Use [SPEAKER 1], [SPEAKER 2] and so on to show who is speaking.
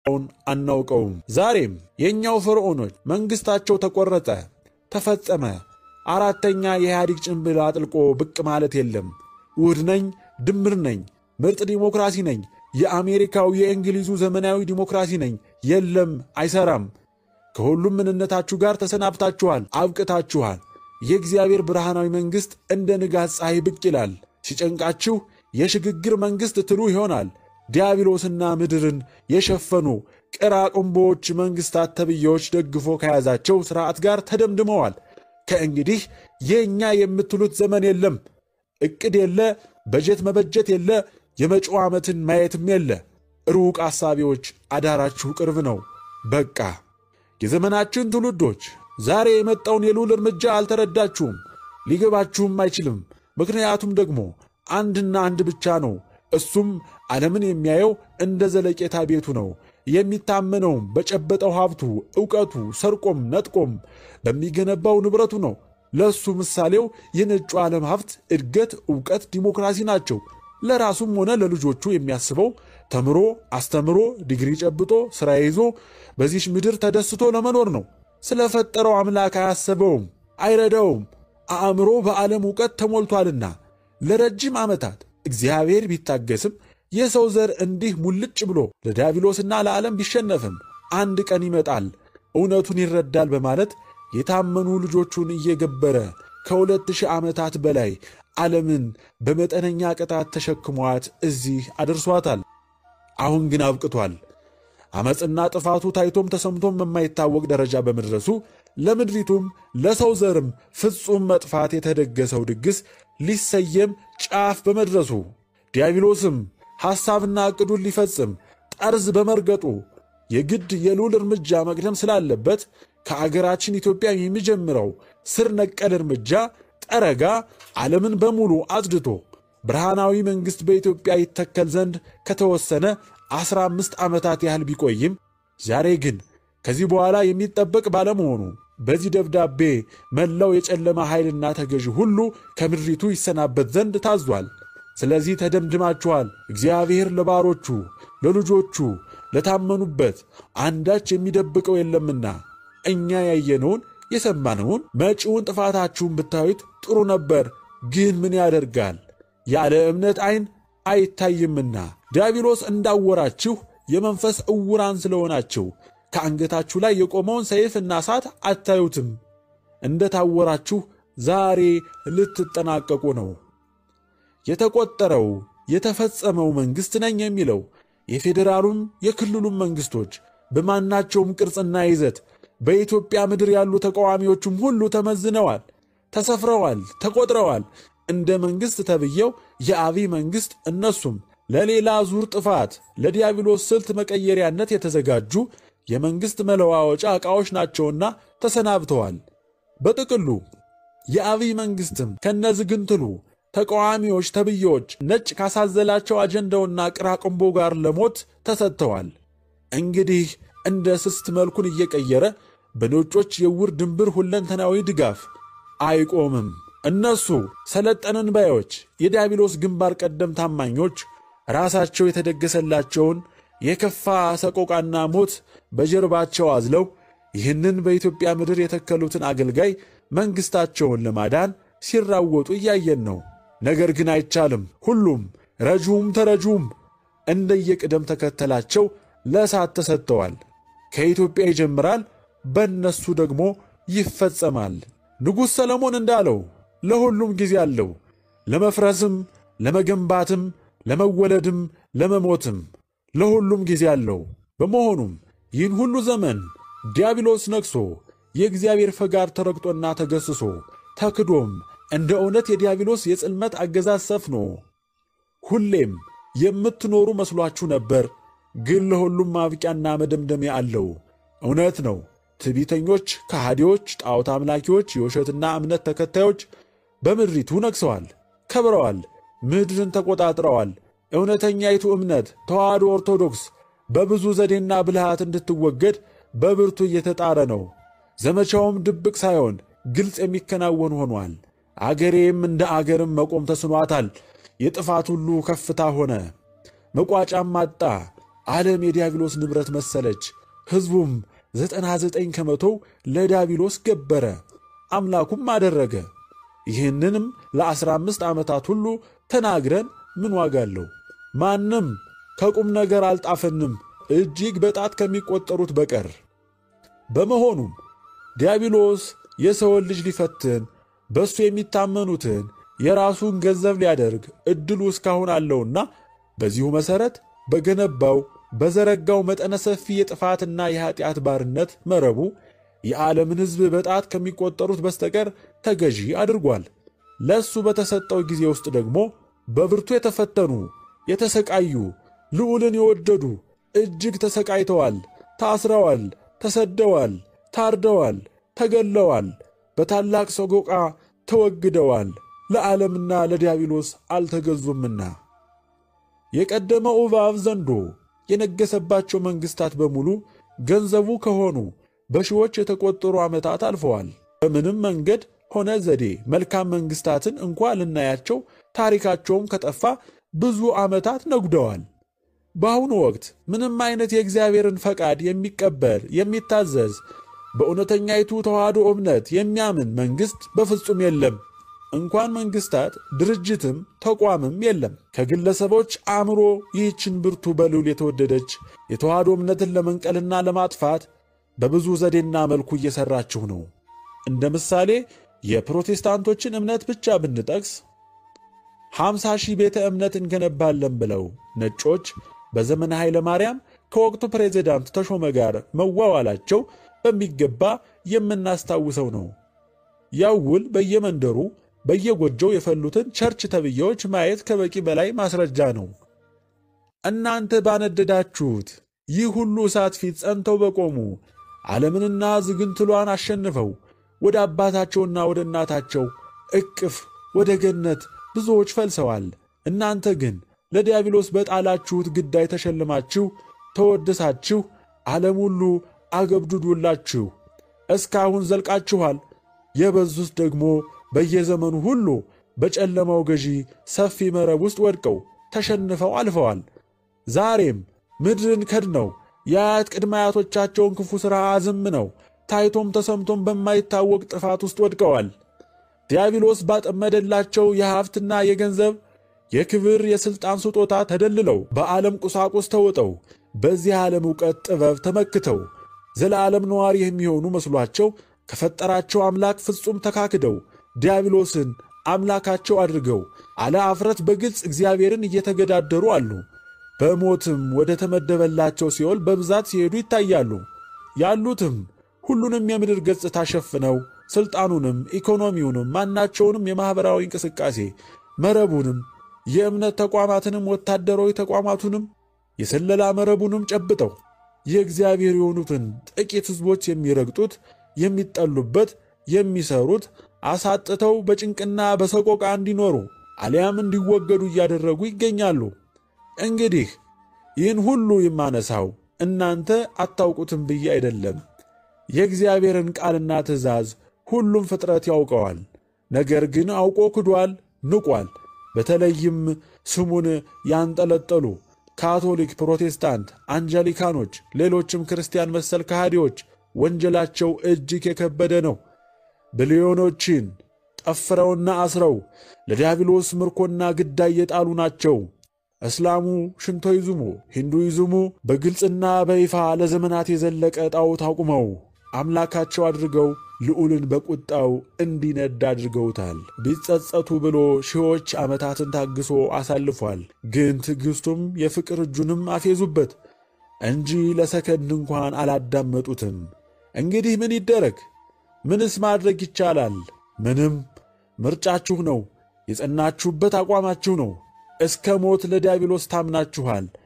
[SPEAKER 1] ውን አናውቀውም። ዛሬም የእኛው ፈርዖኖች መንግሥታቸው ተቆረጠ፣ ተፈጸመ። አራተኛ የኢህአዴግ ጭንብል አጥልቆ ብቅ ማለት የለም። ውህድ ነኝ፣ ድምር ነኝ፣ ምርጥ ዲሞክራሲ ነኝ፣ የአሜሪካው የእንግሊዙ ዘመናዊ ዲሞክራሲ ነኝ። የለም፣ አይሰራም። ከሁሉም ምንነታችሁ ጋር ተሰናብታችኋል፣ አብቅታችኋል። የእግዚአብሔር ብርሃናዊ መንግሥት እንደ ንጋት ፀሐይ ብቅ ይላል። ሲጨንቃችሁ የሽግግር መንግሥት ትሉ ይሆናል። ዲያብሎስና ምድርን የሸፈኑ ቅራቅንቦዎች መንግሥታት ተብዬዎች ደግፎ ከያዛቸው ሥርዓት ጋር ተደምድመዋል። ከእንግዲህ የእኛ የምትሉት ዘመን የለም። ዕቅድ የለ፣ በጀት መበጀት የለ፣ የመጪው ዓመትን ማየትም የለ። ሩቅ አሳቢዎች አዳራችሁ ቅርብ ነው። በቃ የዘመናችን ትውልዶች ዛሬ የመጣውን የልዑል እርምጃ አልተረዳችሁም፣ ሊገባችሁም አይችልም። ምክንያቱም ደግሞ አንድና አንድ ብቻ ነው። እሱም ዓለምን የሚያየው እንደ ዘለቄታ ቤቱ ነው። የሚታመነውም በጨበጠው ሀብቱ፣ ዕውቀቱ፣ ሰርቆም ነጥቆም በሚገነባው ንብረቱ ነው። ለእሱ ምሳሌው የነጩ ዓለም ሀብት፣ እድገት፣ ዕውቀት፣ ዲሞክራሲ ናቸው። ለራሱም ሆነ ለልጆቹ የሚያስበው ተምሮ አስተምሮ ዲግሪ ጨብጦ ሥራ ይዞ በዚች ምድር ተደስቶ ለመኖር ነው። ስለፈጠረው አምላክ አያሰበውም፣ አይረዳውም። አእምሮ በዓለም ዕውቀት ተሞልቷልና ለረጅም ዓመታት እግዚአብሔር ቢታገስም የሰው ዘር እንዲህ ሙልጭ ብሎ ለዲያብሎስና ለዓለም ቢሸነፍም አንድ ቀን ይመጣል እውነቱን ይረዳል በማለት የታመኑ ልጆቹን እየገበረ ከሁለት ሺህ ዓመታት በላይ ዓለምን በመጠነኛ ቅጣት ተሸክሟት እዚህ አድርሷታል። አሁን ግን አብቅቷል። ዓመፅና ጥፋቱ ታይቶም ተሰምቶም በማይታወቅ ደረጃ በመድረሱ ለምድሪቱም ለሰው ዘርም ፍጹም መጥፋት የተደገሰው ድግስ ሊሰየም ጫፍ በመድረሱ ዲያብሎስም ሐሳብና ዕቅዱን ሊፈጽም ጠርዝ በመርገጡ የግድ የልዑል እርምጃ መቅደም ስላለበት ከአገራችን ኢትዮጵያ የሚጀምረው ስር ነቀል እርምጃ ጠረጋ ዓለምን በሙሉ አጽድቶ ብርሃናዊ መንግሥት በኢትዮጵያ ይተከል ዘንድ ከተወሰነ ዐሥራ አምስት ዓመታት ያህል ቢቆይም ዛሬ ግን ከዚህ በኋላ የሚጠበቅ ባለመሆኑ በዚህ ደብዳቤ መላው የጨለማ ኃይልና ተገዢ ሁሉ ከምድሪቱ ይሰናበት ዘንድ ታዟል። ስለዚህ ተደምድማችኋል። እግዚአብሔር ለባሮቹ ለልጆቹ ለታመኑበት አንዳች የሚደብቀው የለምና እኛ ያየነውን የሰማነውን መጪውን ጥፋታችሁን ብታዩት ጥሩ ነበር። ግን ምን ያደርጋል ያለ እምነት ዐይን አይታይምና ዲያብሎስ እንዳወራችሁ የመንፈስ ዕውራን ስለሆናችሁ ከአንገታችሁ ላይ የቆመውን ሰይፍና እሳት አታዩትም። እንደ ታወራችሁ ዛሬ ልትጠናቀቁ ነው። የተቆጠረው የተፈጸመው መንግሥት ነኝ የሚለው የፌዴራሉም የክልሉም መንግሥቶች በማናቸውም ቅርጽና ይዘት በኢትዮጵያ ምድር ያሉ ተቃዋሚዎቹም ሁሉ ተመዝነዋል፣ ተሰፍረዋል፣ ተቆጥረዋል። እንደ መንግሥት ተብየው የአብይ መንግሥት እነሱም ለሌላ ዙር ጥፋት ለዲያብሎስ ስልት መቀየሪያነት የተዘጋጁ የመንግሥት መለዋወጫ ዕቃዎች ናቸውና ተሰናብተዋል። በጥቅሉ የአብይ መንግሥትም ከነዝግንትሉ ተቃዋሚዎች ተብዬዎች ነጭ ካሳዘላቸው አጀንዳውና ቅራቅንቦ ጋር ለሞት ተሰጥተዋል። እንግዲህ እንደ ስስት መልኩን እየቀየረ በነጮች የውር ድንብር ሁለንተናዊ ድጋፍ አይቆምም። እነሱ ሰለጠንን ባዮች የዲያብሎስ ግንባር ቀደም ታማኞች ራሳቸው የተደገሰላቸውን የከፋ ሰቆቃና ሞት በጀርባቸው አዝለው ይህንን በኢትዮጵያ ምድር የተከሉትን አገልጋይ መንግሥታቸውን ለማዳን ሲራወጡ እያየን ነው። ነገር ግን አይቻልም። ሁሉም ረጁም ተረጁም እንደየቅደም ተከተላቸው ለእሳት ተሰጥተዋል። ከኢትዮጵያ ይጀምራል፣ በእነሱ ደግሞ ይፈጸማል። ንጉሥ ሰለሞን እንዳለው ለሁሉም ጊዜ አለው፣ ለመፍረስም፣ ለመገንባትም፣ ለመወለድም፣ ለመሞትም ለሁሉም ጊዜ አለው። በመሆኑም ይህን ሁሉ ዘመን ዲያብሎስ ነግሶ የእግዚአብሔር ፈቃድ ተረግጦና ተገስሶ ተክዶም እንደ እውነት የዲያብሎስ የጽልመት አገዛዝ ሰፍኖ ሁሌም የምትኖሩ መስሏችሁ ነበር። ግን ለሁሉም ማብቂያና መደምደሚያ አለው። እውነት ነው። ትዕቢተኞች፣ ከሃዲዎች፣ ጣዖት አምላኪዎች፣ የውሸትና እምነት ተከታዮች በምድሪቱ ነግሰዋል፣ ከብረዋል፣ ምድርን ተቆጣጥረዋል። እውነተኛይቱ እምነት ተዋሕዶ ኦርቶዶክስ በብዙ ዘዴና ብልሃት እንድትወገድ በብርቱ እየተጣረ ነው። ዘመቻውም ድብቅ ሳይሆን ግልጽ የሚከናወን ሆኗል። አገሬም እንደ አገርም መቆም ተስኗታል። የጥፋት ሁሉ ከፍታ ሆነ፣ መቋጫም አጣ። ዓለም የዲያብሎስ ንብረት መሰለች። ሕዝቡም ዘጠና ዘጠኝ ከመቶው ለዲያብሎስ ገበረ፣ አምላኩም አደረገ። ይህንንም ለዐሥራ አምስት ዓመታት ሁሉ ተናግረን ምን ዋጋ አለው? ማንም ከቁም ነገር አልጣፈንም እጅግ በጣት ከሚቆጠሩት በቀር። በመሆኑም ዲያብሎስ የሰውን ልጅ ሊፈትን በእሱ የሚታመኑትን የራሱን ገንዘብ ሊያደርግ ዕድሉ እስካሁን አለውና በዚሁ መሠረት በገነባው በዘረጋው መጠነ ሰፊ የጥፋትና የኀጢአት ባርነት መረቡ የዓለምን ሕዝብ በጣት ከሚቆጠሩት በስተቀር ተገዢ አድርጓል። ለእሱ በተሰጠው ጊዜ ውስጥ ደግሞ በብርቱ የተፈተኑ የተሰቃዩ ልዑልን የወደዱ እጅግ ተሰቃይተዋል፣ ታስረዋል፣ ተሰደዋል፣ ታርደዋል፣ ተገለዋል፣ በታላቅ ሰቆቃ ተወግደዋል፣ ለዓለምና ለዲያብሎስ አልተገዙምና። የቀደመው እባብ ዘንዶ የነገሰባቸው መንግሥታት በሙሉ ገንዘቡ ከሆኑ በሺዎች የተቆጠሩ ዓመታት አልፈዋል። በምንም መንገድ ሆነ ዘዴ መልካም መንግሥታትን እንኳ ልናያቸው ታሪካቸውም ከጠፋ ብዙ ዓመታት ነጉደዋል። በአሁኑ ወቅት ምንም አይነት የእግዚአብሔርን ፈቃድ የሚቀበል የሚታዘዝ፣ በእውነተኛይቱ ተዋሕዶ እምነት የሚያምን መንግሥት በፍጹም የለም። እንኳን መንግሥታት ድርጅትም ተቋምም የለም። ከግለሰቦች አእምሮ ይህችን ብርቱ በልዑል የተወደደች የተዋሕዶ እምነትን ለመንቀልና ለማጥፋት በብዙ ዘዴና መልኩ እየሠራችሁ ነው። እንደ ምሳሌ የፕሮቴስታንቶችን እምነት ብቻ ብንጠቅስ ሐምሳ ሺህ ቤተ እምነት እንገነባለን ብለው ነጮች በዘመነ ኃይለ ማርያም ከወቅቱ ፕሬዚዳንት ተሾመ ጋር መዋዋላቸው በሚገባ የምናስታውሰው ነው። ያው ውል በየመንደሩ በየጎጆው የፈሉትን ቸርች ተብዬዎች ማየት ከበቂ በላይ ማስረጃ ነው። እናንተ ባነደዳችሁት ይህ ሁሉ እሳት ፊት ጸንተው በቆሙ ዓለምንና ዝግንትሏን አሸንፈው ወደ አባታቸውና ወደ እናታቸው እቅፍ ወደ ገነት ብዙዎች ፈልሰዋል። እናንተ ግን ለዲያብሎስ በጣላችሁት ግዳይ ተሸልማችሁ ተወድሳችሁ ዓለም ሁሉ አገብዱዱላችሁ እስካሁን ዘልቃችኋል። የበዙት ደግሞ በየዘመኑ ሁሉ በጨለማው ገዢ ሰፊ መረብ ውስጥ ወድቀው ተሸንፈው አልፈዋል። ዛሬም ምድርን ከድነው የአያት ቅድመ አያቶቻቸውን ክፉ ሥራ አዝምነው ታይቶም ተሰምቶም በማይታወቅ ጥፋት ውስጥ ወድቀዋል። ዲያብሎስ ባጠመደላቸው የሀብትና የገንዘብ የክብር የሥልጣን ስጦታ ተደልለው በዓለም ቁሳቁስ ተውጠው በዚህ ዓለም ዕውቀት ጥበብ ተመክተው ዘለዓለም ነዋሪ የሚሆኑ መስሏቸው ከፈጠራቸው አምላክ ፍጹም ተካክደው ዲያብሎስን አምላካቸው አድርገው አለ አፍረት በግልጽ እግዚአብሔርን እየተገዳደሩ አሉ። በሞትም ወደ ተመደበላቸው ሲኦል በብዛት ሲሄዱ ይታያሉ። ያሉትም ሁሉንም የምድር ገጽታ ሸፍነው ሥልጣኑንም፣ ኢኮኖሚውንም፣ ማናቸውንም የማኅበራዊ እንቅስቃሴ መረቡንም፣ የእምነት ተቋማትንም፣ ወታደራዊ ተቋማቱንም፣ የስለላ መረቡንም ጨብጠው የእግዚአብሔር የሆኑትን ጥቂት ሕዝቦች የሚረግጡት የሚጠሉበት የሚሰሩት አሳጥተው በጭንቅና በሰቆቃ እንዲኖሩ አሊያም እንዲወገዱ እያደረጉ ይገኛሉ። እንግዲህ ይህን ሁሉ የማነሳው እናንተ አታውቁትም ብዬ አይደለም። የእግዚአብሔርን ቃልና ትእዛዝ ሁሉም ፍጥረት ያውቀዋል። ነገር ግን አውቆ ክዷል፣ ንቋል። በተለይም ስሙን ያንጠለጠሉ ካቶሊክ፣ ፕሮቴስታንት፣ አንጀሊካኖች፣ ሌሎችም ክርስቲያን መሰል ከሃዲዎች ወንጀላቸው እጅግ የከበደ ነው። ቢሊዮኖችን ጠፍረውና አስረው ለዲያብሎስ ምርኮና ግዳይ የጣሉ ናቸው። እስላሙ፣ ሽንቶይዝሙ፣ ሂንዱይዝሙ በግልጽና በይፋ ለዘመናት የዘለቀ ጣዖት አቁመው አምላካቸው አድርገው ልዑልን በቁጣው እንዲነድ አድርገውታል። ቢጸጸቱ ብሎ ሺዎች ዓመታትን ታግሶ አሳልፏል። ግን ትዕግሥቱም የፍቅር እጁንም አፌዙበት እንጂ ለሰከንድ እንኳን አላዳመጡትም። እንግዲህ ምን ይደረግ? ምንስ ማድረግ ይቻላል? ምንም። ምርጫችሁ ነው። የጸናችሁበት አቋማችሁ ነው። እስከ ሞት ለዲያብሎስ ታምናችኋል።